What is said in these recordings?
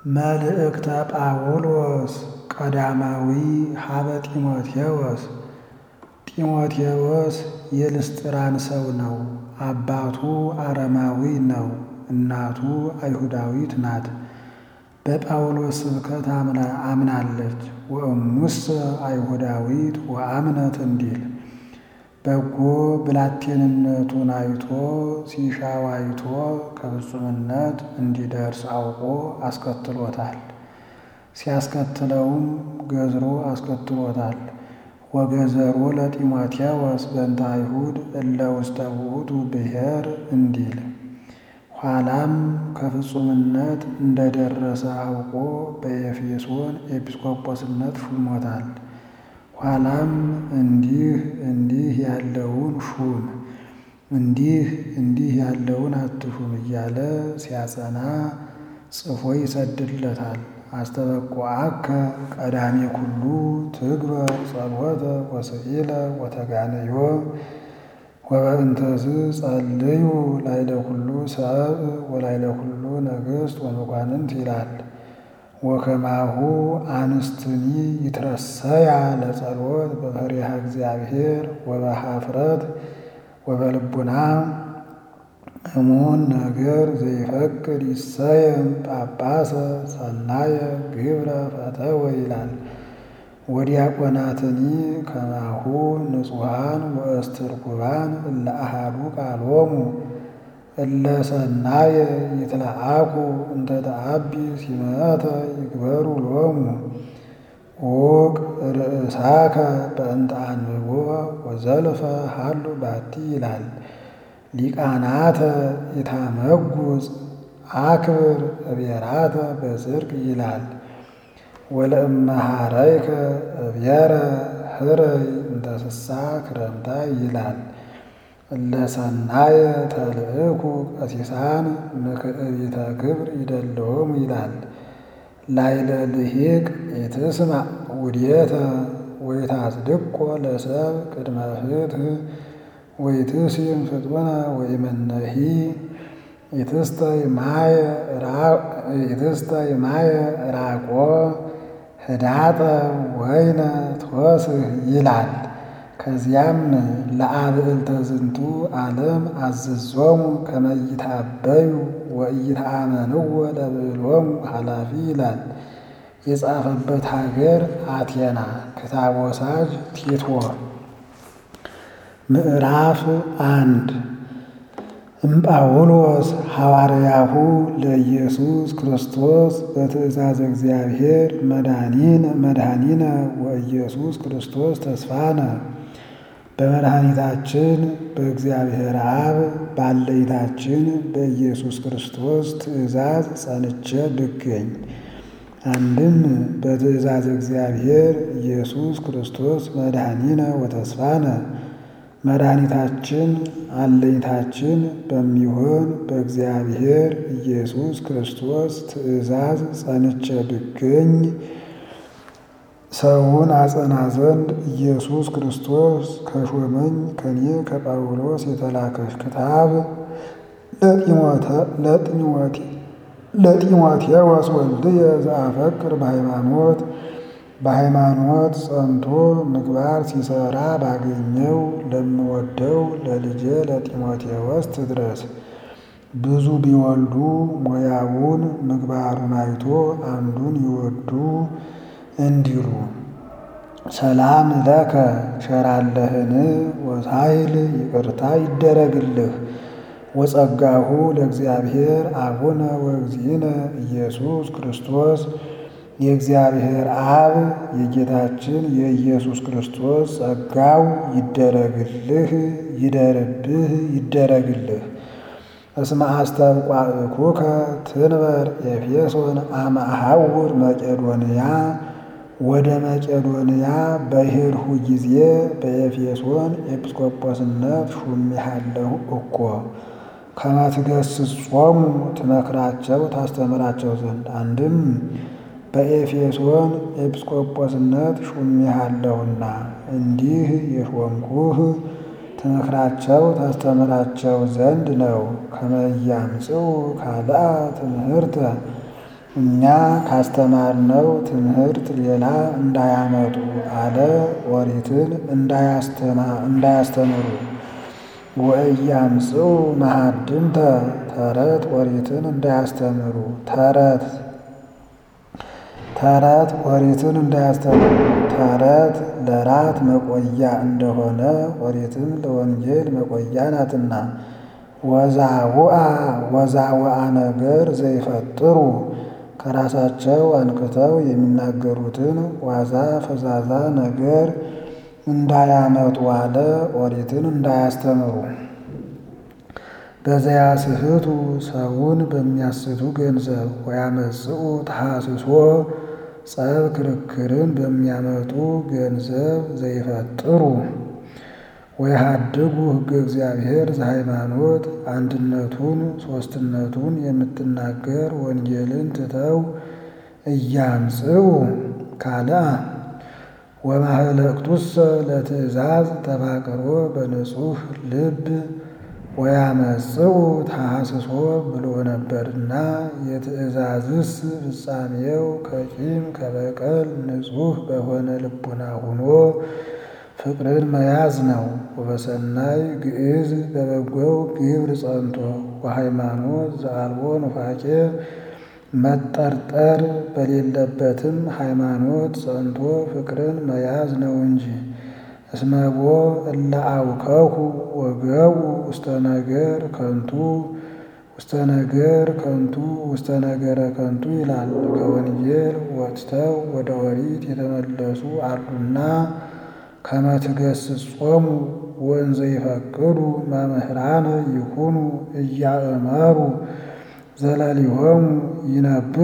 መልእክተ ጳውሎስ ቀዳማዊ ሀበ ጢሞቴዎስ ጢሞቴዎስ የልስጥራን ሰው ነው። አባቱ አረማዊ ነው። እናቱ አይሁዳዊት ናት። በጳውሎስ ስብከት አምናለች። ወእሙሰ አይሁዳዊት ወአምነት እንዲል በጎ ብላቴንነቱን አይቶ ሲሻው አይቶ ከፍጹምነት እንዲደርስ አውቆ አስከትሎታል። ሲያስከትለውም ገዝሮ አስከትሎታል። ወገዘሮ ለጢሞቴዎስ በእንተ አይሁድ እለ ውስተ ውእቱ ብሔር እንዲል ኋላም ከፍጹምነት እንደደረሰ አውቆ በኤፌሶን ኤጲስቆጶስነት ሹሞታል። ኋላም እንዲህ እንዲህ ያለውን ሹም እንዲህ እንዲህ ያለውን አትሹም እያለ ሲያጸና ጽፎ ይሰድለታል። አስተበቁዐከ ቀዳሜ ኩሉ ትግበር ጸሎተ ወስዕለ ወተጋነዮ ወበእንተዝ ጸልዩ ላይለ ኩሉ ሰብእ ወላይለ ኩሉ ነገሥት ወመኳንንት ይላል። ወከማሁ አንስትኒ ይትረሰያ ለጸሎት በፈሪሃ እግዚአብሔር ወበኀፍረት ወበልቡና እሙን ነገር ዘይፈቅድ ይሰየም ጳጳሰ ሰናየ ግብረ ፈተወ ይላል። ወዲያቆናትኒ ከማሁ ንጹሐን ወእስትርኩባን እለ አሐዱ ቃሎሙ እለ ሰናየ ይትለአኩ እንተ ተአቢ ሲመተ ይግበሩ ሎሙ ዑቅ ርእሳከ በእንተ አንብቦ ወዘልፈ ሀሉ ባቲ ይላል። ሊቃናተ ይታመጉጽ አክብር እቤራተ በጽድቅ ይላል። ወለእመሃረይከ እብየረ ህረይ እንተ ስሳ ክረምታ ይላል። እለ ሰናየ ተልእኩ ቀሲሳን ምክዕቢተ ክብር ይደለዎሙ ይላል። ላይለ ልሂቅ ኢትስማዕ ውዴተ ወይታጽድቆ ለሰብ ቅድመ ፍትሕ ወይትሲም ፍጡነ ወይመነሂ ኢትስተይ ማየ ራቆ ህዳጠ ወይነ ትወስህ ይላል። ከዚያም ለአብዕልተ ዝንቱ ዓለም አዘዞሙ ከመ ይትአበዩ ወኢይትአመንዎ ለብዕሎሙ ኃላፊ ይላል። የጻፈበት ሀገር አቴና ክታብ ወሳጅ ቲቶ ምዕራፍ አንድ እምጳውሎስ ሐዋርያሁ ለኢየሱስ ክርስቶስ በትእዛዝ እግዚአብሔር መድኃኒነ መድኃኒነ ወኢየሱስ ክርስቶስ ተስፋነ በመድኃኒታችን በእግዚአብሔር አብ ባለይታችን በኢየሱስ ክርስቶስ ትእዛዝ ጸንቼ ብገኝ አንድም በትእዛዝ እግዚአብሔር ኢየሱስ ክርስቶስ መድኃኒነ ወተስፋነ መድኃኒታችን አለኝታችን በሚሆን በእግዚአብሔር ኢየሱስ ክርስቶስ ትእዛዝ ጸንቼ ብገኝ ሰውን አጸና ዘንድ ኢየሱስ ክርስቶስ ከሾመኝ ከኔ ከጳውሎስ የተላከች ክታብ ለጢሞቴዎስ ወልድየ ዘአፈቅር በሃይማኖት በሃይማኖት ጸንቶ ምግባር ሲሰራ ባገኘው ለምወደው ለልጄ ለጢሞቴዎስ ትድረስ። ብዙ ቢወልዱ ሞያውን ምግባሩን አይቶ አንዱን ይወዱ እንዲሉ ሰላም ለከ ሸራለህን ወሳይል ይቅርታ ይደረግልህ ወጸጋሁ ለእግዚአብሔር አቡነ ወእግዚእነ ኢየሱስ ክርስቶስ የእግዚአብሔር አብ የጌታችን የኢየሱስ ክርስቶስ ጸጋው ይደረግልህ ይደርብህ ይደረግልህ። እስመ አስተብቋዕኩከ ትንበር ኤፌሶን አመ አሐውር መቄዶንያ ወደ መቄዶንያ በሄድሁ ጊዜ በኤፌሶን ኤጲስቆጶስነት ሹሜሃለሁ እኮ ከመ ትገሥጾሙ ትመክራቸው ታስተምራቸው ዘንድ አንድም በኤፌሶን ኤጲስቆጶስነት ሹሜሃለሁና እንዲህ የሾምኩህ ትመክራቸው ታስተምራቸው ዘንድ ነው። ከመ ያምጽኡ ካልአ ትምህርተ እኛ ካስተማርነው ትምህርት ሌላ እንዳያመጡ አለ። ኦሪትን እንዳያስተምሩ ወእያምጽኡ መሃድምተ ተረት ኦሪትን እንዳያስተምሩ ተረት ተረት ኦሪትን እንዳያስተምሩ ተረት ለራት መቆያ እንደሆነ ኦሪትም ለወንጌል መቆያ ናትና። ወዛውአ ወዛውአ ነገር ዘይፈጥሩ ከራሳቸው አንቅተው የሚናገሩትን ዋዛ ፈዛዛ ነገር እንዳያመጡ አለ። ኦሪትን እንዳያስተምሩ በዘያስሕቱ ሰውን በሚያስቱ ገንዘብ ወያመጽኡ ተሐስሶ ጸብ ክርክርን በሚያመጡ ገንዘብ ዘይፈጥሩ ወይሃድጉ ሕገ እግዚአብሔር ዘሃይማኖት አንድነቱን ሦስትነቱን የምትናገር ወንጌልን ትተው እያምጽኡ ካልአ ወማህለቅቱሰ ለትእዛዝ ተፋቅሮ በንጹሕ ልብ ወያመጽኡ ተሐስሶ ብሎ ነበርና የትእዛዝስ ፍጻሜው ከቂም ከበቀል ንጹሕ በሆነ ልቡና ሆኖ ፍቅርን መያዝ ነው። ወበሰናይ ግዕዝ በበጎው ግብር ጸንቶ ወሃይማኖት ዘአልቦ ኑፋቄ መጠርጠር በሌለበትም ሃይማኖት ጸንቶ ፍቅርን መያዝ ነው እንጂ። እስመቦ እለ አውከሁ ወገቡ ውስተ ነገር ከንቱ ውስተ ነገር ከንቱ ውስተ ነገረ ከንቱ ይላል። ከወንጌል ወጥተው ወደ ኦሪት የተመለሱ አሉና ከመትገስጾሙ ወንዘ ይፈቅዱ መምህራነ ይኩኑ እያእመሩ ዘለሊሆሙ ይነብቡ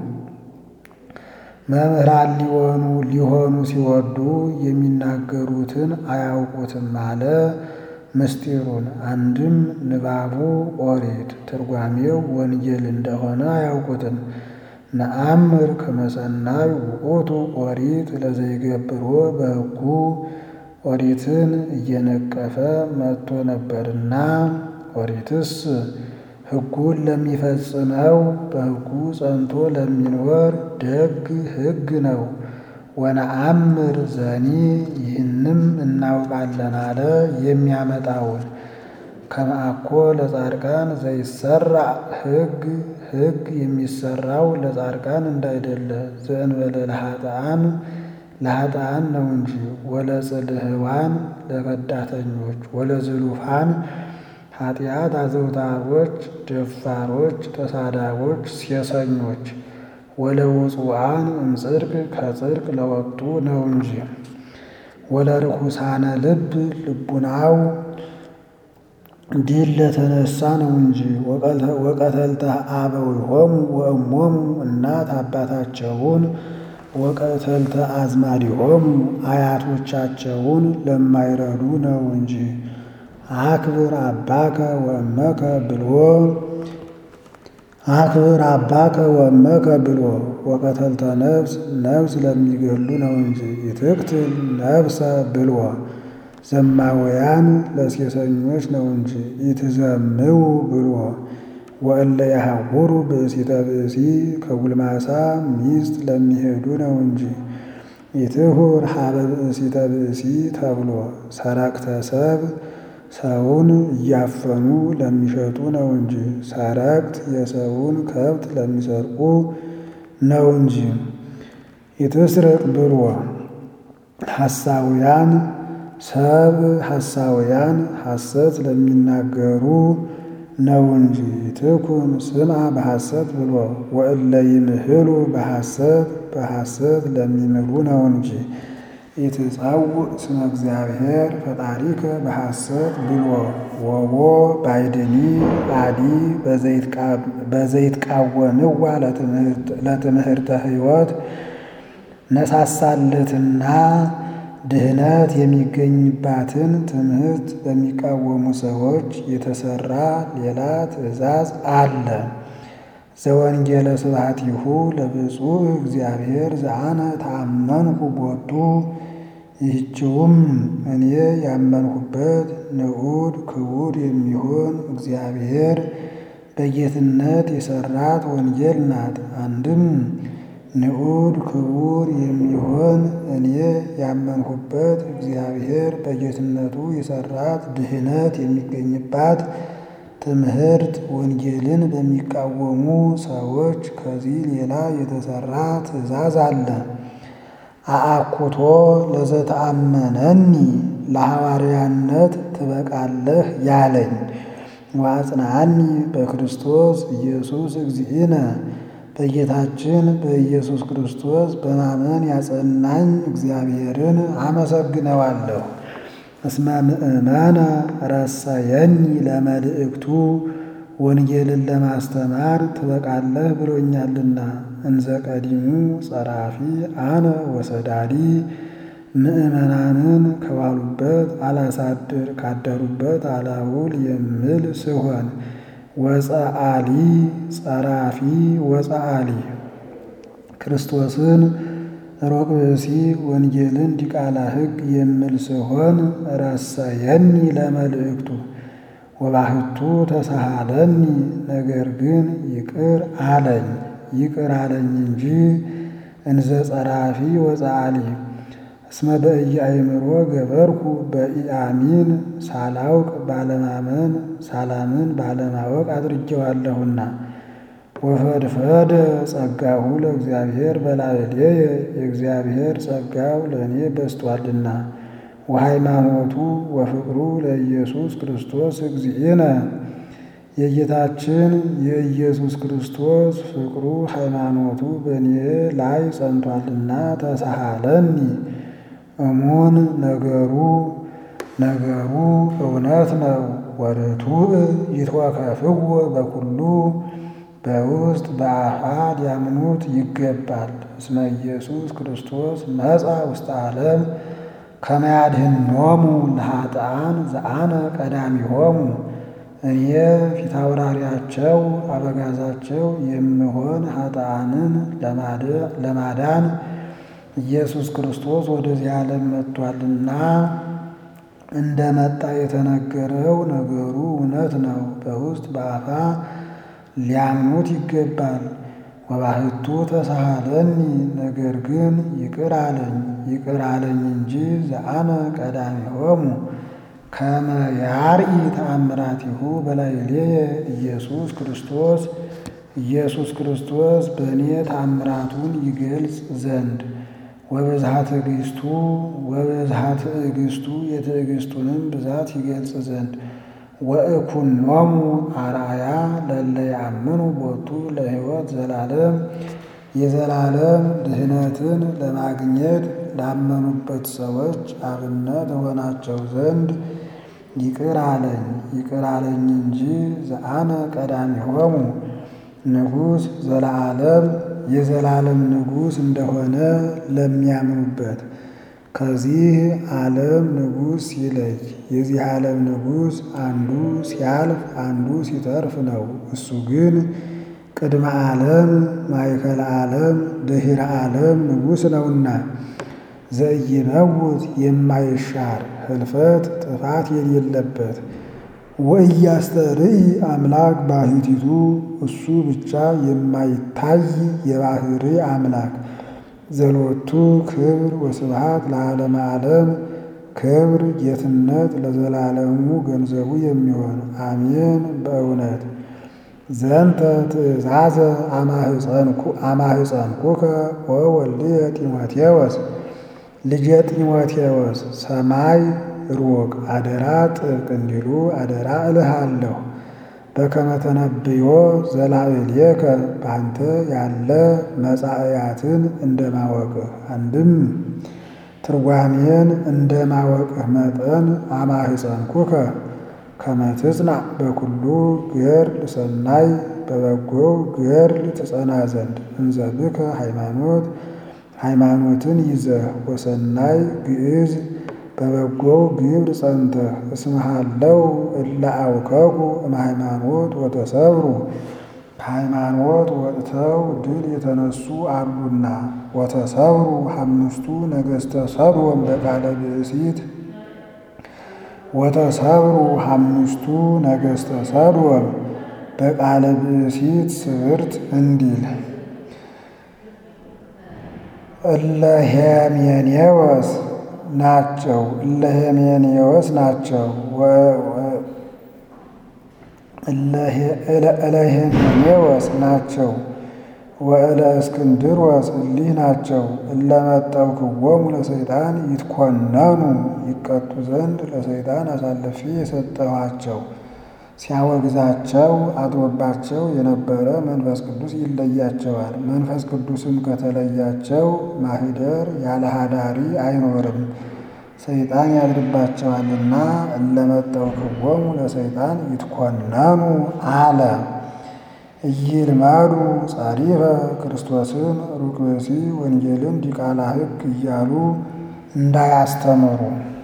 መምህራን ሊሆኑ ሊሆኑ ሲወዱ የሚናገሩትን አያውቁትም አለ። ምስጢሩን አንድም ንባቡ ኦሪት ትርጓሜው ወንጌል እንደሆነ አያውቁትም። ነአምር ከመሰናይ ውእቱ ኦሪት ለዘይገብሮ በሕጉ ኦሪትን እየነቀፈ መጥቶ ነበርና ኦሪትስ ሕጉን ለሚፈጽመው በሕጉ ጸንቶ ለሚኖር ደግ ሕግ ነው። ወነአምር ዘኒ ይህንም እናውቃለን አለ የሚያመጣውን ከመአኮ ለጻድቃን ዘይሰራ ሕግ ሕግ የሚሰራው ለጻድቃን እንዳይደለ ዘእንበለ ለኃጥአን ለኃጥአን ነው እንጂ ወለጽልህዋን ለከዳተኞች ወለዝሉፋን ኃጢአት አዘውታሮች ደፋሮች ተሳዳቦች ሴሰኞች ወለውፁአን እምጽድቅ ከጽድቅ ለወጡ ነው እንጂ ወለርኩሳነ ልብ ልቡናው ዲል ለተነሳ ነው እንጂ ወቀተልተ አበዊሆሙ ወእሞሙ እናት አባታቸውን ወቀተልተ አዝማዲሆሙ አያቶቻቸውን ለማይረዱ ነው እንጂ አክብር አባከ ወእመከ ብሎ አክብር አባከ ወእመከ ብሎ ወቀተልተ ነፍስ ነፍስ ለሚገሉ ነው እንጂ ይትቅትል ነፍሰ ብሎ ዘማውያን ለሴሰኞች ነው እንጂ ይትዘምው ብሎ ወእለ ያሐውሩ ብእሲተ ብእሲ ከጉልማሳ ሚስት ለሚሄዱ ነው እንጂ ይትሁር ሀበ ብእሲተ ብእሲ ተብሎ ሰረቅተ ሰብ ሰውን እያፈኑ ለሚሸጡ ነው እንጂ ሰረቅት የሰውን ከብት ለሚሰርቁ ነው እንጂ ይትስረቅ ብሎ ሐሳውያን ሰብ ሐሳውያን ሐሰት ለሚናገሩ ነው እንጂ ትኩን ስማ በሐሰት ብሎ ወእለ ይምህሉ በሐሰት በሐሰት ለሚምሉ ነው እንጂ ኢትጸውዕ ስመ እግዚአብሔር ፈጣሪከ በሐሰት ብሎ ወቦ ባይድኒ አዲ በዘይትቃወምዋ ለትምህርተ ሕይወት ነሳሳለትና ድህነት የሚገኝባትን ትምህርት በሚቃወሙ ሰዎች የተሰራ ሌላ ትእዛዝ አለ። ዘወንጌለ ስብሐቲሁ ለብፁዕ እግዚአብሔር ዘአነ ተአመንኩ ቦቱ። ይህችውም እኔ ያመንሁበት ንዑድ ክቡር የሚሆን እግዚአብሔር በጌትነት የሰራት ወንጌል ናት። አንድም ንዑድ ክቡር የሚሆን እኔ ያመንሁበት እግዚአብሔር በጌትነቱ የሰራት ድህነት የሚገኝባት ትምህርት ወንጌልን በሚቃወሙ ሰዎች ከዚህ ሌላ የተሰራ ትእዛዝ አለ። አአኩቶ ለዘተአመነኒ ለሐዋርያነት ትበቃለህ ያለኝ ወአጽንዓኒ በክርስቶስ ኢየሱስ እግዚእነ በጌታችን በኢየሱስ ክርስቶስ በማመን ያጸናኝ እግዚአብሔርን አመሰግነዋለሁ። እስመ ምእመነ ረሰየኒ ለመልእክቱ ወንጌልን ለማስተማር ትበቃለህ ብሎኛልና። እንዘ ቀዲሙ ጸራፊ አነ ወሰዳዲ ምእመናንን ከዋሉበት አላሳድር ካደሩበት አላውል የምል ስሆን ወፀአሊ ጸራፊ ወፀአሊ ክርስቶስን ሩቅ ብእሲ ወንጌልን ዲቃላ ሕግ የምል ስሆን ረሰየኒ ለመልእክቱ ወባህቱ ተሳሃለኒ ነገር ግን ይቅር አለኝ ይቅር አለኝ እንጂ እንዘ ጸራፊ ወፀአሊ እስመ በኢያእምሮ ገበርኩ በኢአሚን ሳላውቅ ባለማመን ሳላምን ባለማወቅ አድርጌዋለሁና። ወፈድፈደ ጸጋሁ ለእግዚአብሔር በላዕሌየ የእግዚአብሔር ጸጋው ለእኔ በስቷልና። ወሃይማኖቱ ወፍቅሩ ለኢየሱስ ክርስቶስ እግዚእነ የጌታችን የኢየሱስ ክርስቶስ ፍቅሩ ሃይማኖቱ በእኔ ላይ ጸንቷልና ተሳሃለኒ እሙን ነገሩ ነገሩ እውነት ነው። ወርቱዕ ይትወከፍዎ በኩሉ በውስጥ በአፋ ሊያምኑት ይገባል። እስመ ኢየሱስ ክርስቶስ መጻ ውስተ ዓለም ከመ ያድኅኖሙ ለኃጥኣን ዘአነ ቀዳሚሆሙ እኔ ፊታውራሪያቸው አበጋዛቸው የምሆን ኃጥኣንን ለማዳን ኢየሱስ ክርስቶስ ወደዚህ ዓለም መጥቷልና እንደ መጣ የተነገረው ነገሩ እውነት ነው። በውስጥ በአፋ ሊያምኑት ይገባል። ወባህቱ ተሳሃለኒ ነገር ግን ይቅር አለኝ ይቅር አለኝ እንጂ ዘአነ ቀዳሚሆሙ ከመ ያርኢ ተአምራቲሁ በላዕሌየ ኢየሱስ ክርስቶስ ኢየሱስ ክርስቶስ በእኔ ተአምራቱን ይገልጽ ዘንድ ወበዝሃ ትዕግስቱ ወበዝሃ ትዕግስቱ የትዕግስቱንም ብዛት ይገልጽ ዘንድ ወእኩኖሙ አርአያ ለለ ያምኑ ቦቱ ለሕይወት ዘላለም የዘላለም ድህነትን ለማግኘት ላመኑበት ሰዎች አብነት ሆናቸው ዘንድ ይቅር አለኝ ይቅር አለኝ እንጂ ዘአነ ቀዳሚሆሙ ንጉሥ ዘለዓለም የዘላለም ንጉሥ እንደሆነ ለሚያምኑበት ከዚህ ዓለም ንጉሥ ሲለይ የዚህ ዓለም ንጉሥ አንዱ ሲያልፍ አንዱ ሲተርፍ ነው። እሱ ግን ቅድመ ዓለም ማእከለ ዓለም ድኅረ ዓለም ንጉሥ ነውና ዘኢይመውት የማይሻር ህልፈት ጥፋት የሌለበት ወኢያስተርኢ አምላክ ባሕቲቱ እሱ ብቻ የማይታይ የባሕሪ አምላክ ዘሎቱ ክብር ወስብሐት ለዓለመ ዓለም ክብር ጌትነት ለዘላለሙ ገንዘቡ የሚሆን አሜን። በእውነት ዘንተ ትእዛዘ አማህፀንኩከ ወወልድየ ጢሞቴዎስ ልጄ ጢሞቴዎስ ሰማይ ሩቅ አደራ ጥብቅ እንዲሉ አደራ እልሃለሁ። በከመ ተነብዮ ዘላዕሌከ በአንተ ያለ መጻእያትን እንደማወቅህ አንድም ትርጓሜን እንደማወቅህ መጠን አማህፀንኩከ ከመ ትጽናዕ በኩሉ ገድል ሰናይ በበጎው ገድል ትጸና ዘንድ እንዘ ብከ ሃይማኖት ሃይማኖትን ይዘህ ወሰናይ ግዕዝ በበጎው ግብር ጸንተህ እስምሃለው እለ አውከኩ እምሃይማኖት ወተሰብሩ ከሃይማኖት ወጥተው ድል የተነሱ አሉና ወተሰብሩ አምስቱ ነገሥተ ሰዶም በቃለ ብእሲት ወተሰብሩ አምስቱ ነገሥተ ሰዶም በቃለ ብእሲት ስብርት እንዲል እለ ሄሜኔዎስ ናቸው እለ ሄሜኔዎስ ናቸው እለ ሄሜኔዎስ ናቸው ወእለ እስክንድሮስ እሊህ ናቸው። እለ መጠውክዎሙ ለሰይጣን ይትኮነኑ ይቀጡ ዘንድ ለሰይጣን አሳልፌ የሰጠኋቸው ሲያወግዛቸው አድሮባቸው የነበረ መንፈስ ቅዱስ ይለያቸዋል። መንፈስ ቅዱስም ከተለያቸው ማኅደር ያለ ሀዳሪ አይኖርም፣ ሰይጣን ያድርባቸዋልና። እለ መጠውክዎሙ ለሰይጣን ይትኮነኑ አለ። ኢይልመዱ ጸሪፈ ክርስቶስን ሩቅ ብእሲ ወንጌልን ዲቃላ ሕግ እያሉ እንዳያስተምሩ